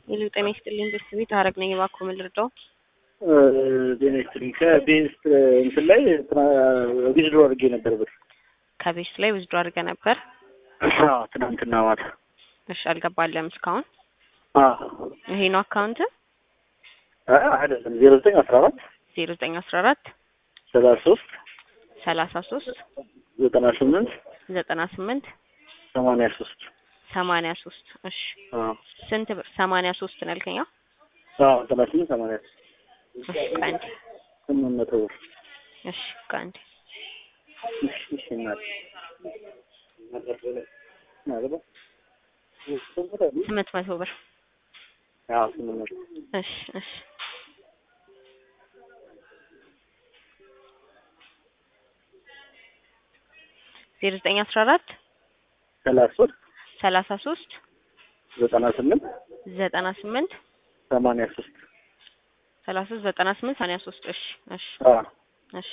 ሄሎ ጤና ይስጥልኝ ቤተሰቤት ሀረግ ነኝ። እባክዎ ምን ልርዳው? ጤና ይስጥልኝ። ከቤንስ እንትን ላይ ዊዝድሮ አድርጌ ነበር ብር ከቤት ላይ ውዝዶ አድርገ ነበር። አዎ፣ ትናንትና ማታ። እሺ አልገባለም እስካሁን። አዎ ይሄ ነው አካውንት አይደለም፣ ዜሮ ዘጠኝ አስራ አራት ዜሮ ዘጠኝ አስራ አራት ሰላሳ ሶስት ሰላሳ ሶስት ዘጠና ስምንት ዘጠና ስምንት ሰማንያ ሶስት ሰማንያ ሶስት እሺ ስንት ብር? ሰማንያ ሶስት ነው ያልከኝ? አዎ ዘጠና ስምንት ሰማንያ ሶስት እሺ ከአንድ ስምንት መቶ ብር እሺ ከአንድ እሺ፣ እሺ እናት ማለት ነው። ስምንት መቶ ብር አዎ ስምንት መቶ እሺ እሺ ዜሮ ዘጠኝ አስራ አራት ሰላሳ ሶስት ሰላሳ ሶስት ዘጠና ስምንት ዘጠና ስምንት ሰማንያ ሶስት ሰላሳ ሶስት ዘጠና ስምንት ሰማንያ ሶስት እሺ እሺ አዎ እሺ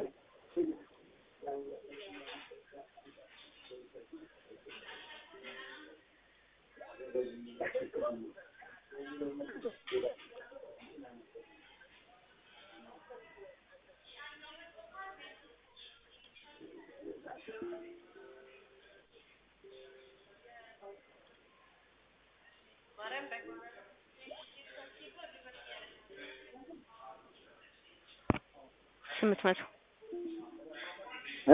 ስምንት መቶ እ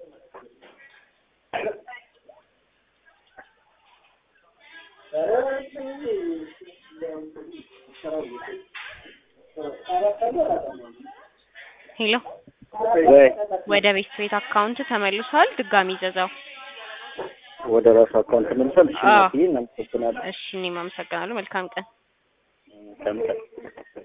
ሄሎ ወይ ወደ ቤት ቤት አካውንት ተመልሷል። ድጋሚ ዘዛው። ወደ ራሱ አካውንት መልሰል። እሺ አዎ። እናትዬ እናመሰግናለን። እሺ እኔም አመሰግናለሁ። መልካም ቀን። ከምቀ